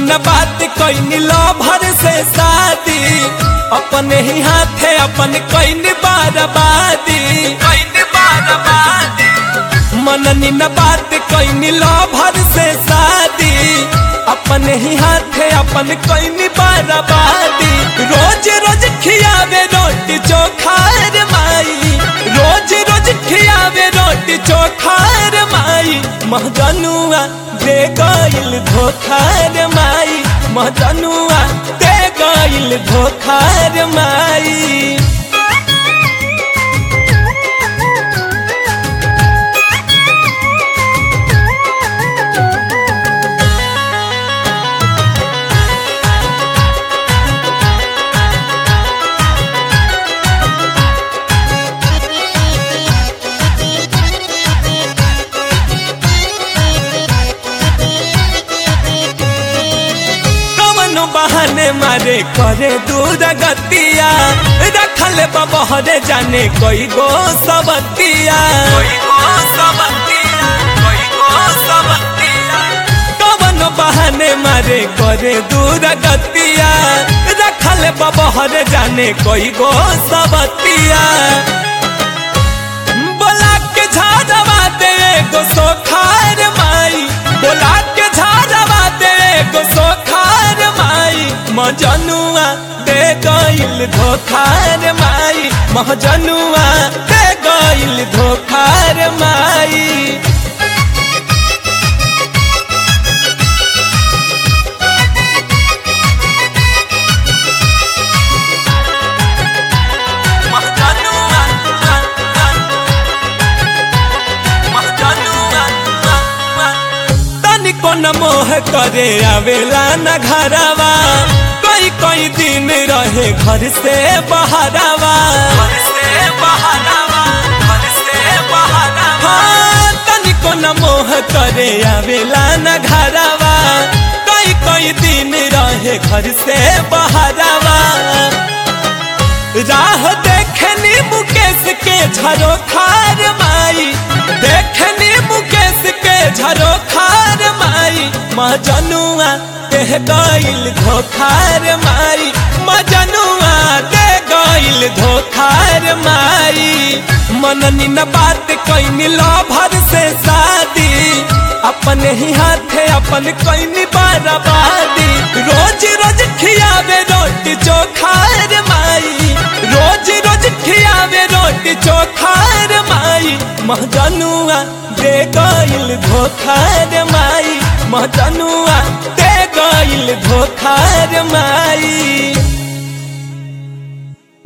न बात कैनी लो भर से शादी अपने ही हाथे अपन कैनी बारबादी कैनी बारबादी मननी न बात कैनी लो भर से शादी अपने ही हाथे अपन कैनी बारबादी रोज रोज खियावे रोटी चोखार माई रोज रोज खियावे रोटी चोखार माई महजनुआ दे गइल धोखार माई महजनुआ दे गइल धोखार माई कवनो बहाने मारे करे दूर गतिया रखल बहरे जाने कोई गो सबतिया कवनो बहाने मारे करे दूर गतिया रखल बहरे जाने कोई गो सबतिया बोला के झाड़वा दे गो सोखार माई बोला के झाड़वा दे गो सोखार माई मजनुआ दे गइल धोखार माई महजनुआ दे गइल धोखार माई तनिको न मोह करे आवेला न घरवा कोई कोई दिन रहे घर से बहरावा हाँ, तनिको न मोह करे आवेला न घरवा कोई कोई दिन रहे घर से बहरावा राह देखनी मुकेश के झरो खार माई देखनी मुकेश के झरो खार माई मजनुआ देह गइल धोखार माई मजनुआ दे गइल धोखार माई मननी न बात कैनी लो भर से शादी अपने ही हाथे अपन कैनी बारबादी रोज रोज खियावे रोटी चोखार माई रोज रोज खियावे रोटी चोखार माई महजनुआ दे गइल धोखार माई महजनुआ दे गइल धोखार माई